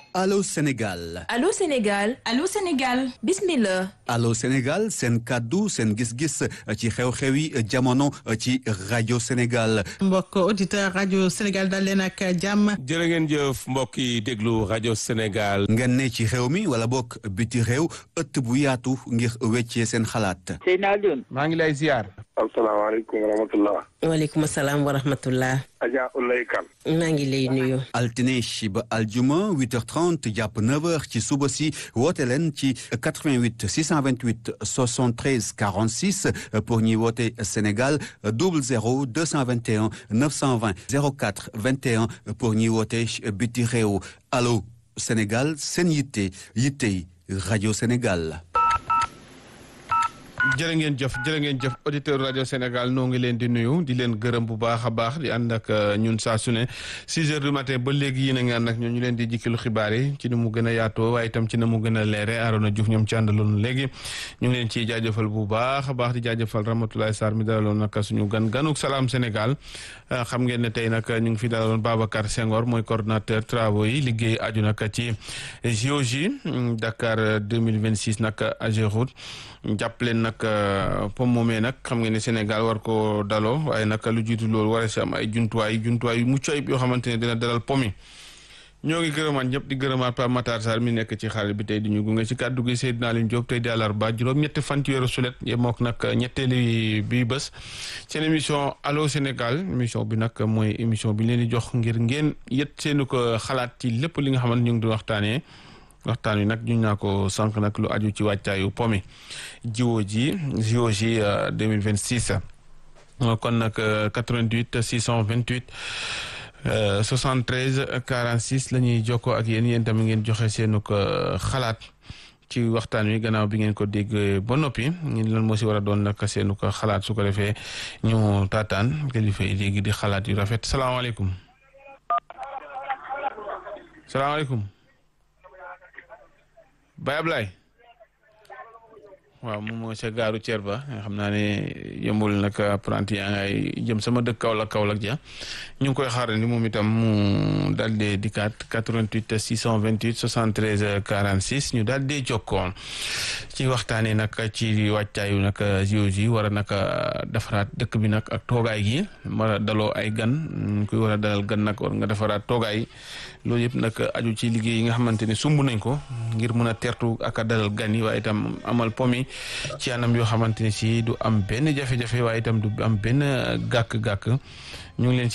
Allô Sénégal Allô Sénégal Allô Sénégal bismillah Allô Sénégal seen kàddu seen gis-gis ci xew-xew yi jamono ci rajo Sénégal mbokk auditeur rajo Sénégal dal leen ak jàmm jërë ngeen jëf mbokk yi déglu rajo Sénégal ngeen ne ci xew mi wala bokk biti réew ëtt bu yaatu ngir weccee seen xalaat Seydina Alioune maa ngi lay ziar asalaamaaleykum wa rahmatullah waaleykum salaam wa rahmatullah Adja Ulay Kan maa ngi lay nuyu altine ba aljuma 8h30 jàpp 9h ci suba si woote leen ci 88 628 73 46 pour ñuy woote Sénégal 00 221 920 04 21 pour ñuy woote biti réew allo Sénégal seen yitte yittey rajo Sénégal. jërë ngeen jëf jërë ngeen jëf auditeur rajo Sénégal noo ngi leen di nuyu di leen gërëm bu baax a baax di ànd ak ñun saa su ne 6 heures du matin ba léegi yéen a ngi ànd ak ñun ñu leen di jikkilu xibaar yi ci ni mu gën a yaatoo waaye itam ci na mu gën a leere Arona Diouf ñoom ci àndaloon léegi ñu ngi leen ciy jaajëfal bu baax a baax di jaajëfal Ramatoulaye Sarr mi dalaloon nag suñu gan ganuk salaam Sénégal xam ngeen ne tey nag ñu ngi fi dalaloon Babacar Senghor mooy coordonnateur travaux yi liggéey aju nag ci JOJ Dakar 2026 nag Ageroute jàppaleen nag pom moomee nag xam ngeen ne Sénégal war ko daloo waaye nag lu jiitu loolu war a si am ay jumtuwaay jumtuwaay yu mucc ayib yoo xamante ne dina dalal pom yi ñoo ngi gërëmaat ñëpp di gërëmaat Pape Matar Sarr mi nekk ci xarit bi tey di ñu gunge ci kàddu gi Seydina Alioune Diop tey di àllarba juróom ñetti fan ci weeru sulet mook nag ñetteeli bi bés seen émission allo Sénégal émission bi nag mooy émission bi leen di jox ngir ngeen yët seenu ko xalaat ci lépp li nga xamante ñu ngi di waxtaanee waxtaan wi nag ñu naa ko sànq nag lu aju ci wàccaayu pomi jiwo ji jiwo ji 2026 kon nag 88 628 73 46 la ñuy jokkoo ak yéen yéen tamit ngeen joxe seenu ko xalaat ci waxtaan wi gannaaw bi ngeen ko dégg ba noppi ngeen lan moo si war a doon nag seenu ko xalaat su ko defee ñu taataan kilifa yi léegi di xalaat yu rafet salaamaaleykum salaamaaleykum Baye Ablaye waaw moom moo ca gaaru Thier ba nga xam naa ne yëmbul nag apprenti yaa ngay jëm sama dëkk Kaolack Kaolack ja ñu ngi koy xaarandi moom itam mu daal di dikkaat 88 628 73 46 ñu daal di jokkoon ci waxtaanee nag ci wàccaayu nag JOJ war a nag defaraat dëkk bi nag ak toogaay gi war a daloo ay gan kuy war a dalal gan nag war nga defaraat toogaay loolu yëpp nag aju ci liggéey yi nga xamante ne sumb nañ ko ngir mën a tertu ak a dalal gan yi waaye itam amal pomi ci anam yoo xamante ne si du am benn jafe-jafe waaye itam du am benn gàkk-gàkk ñu ngi leen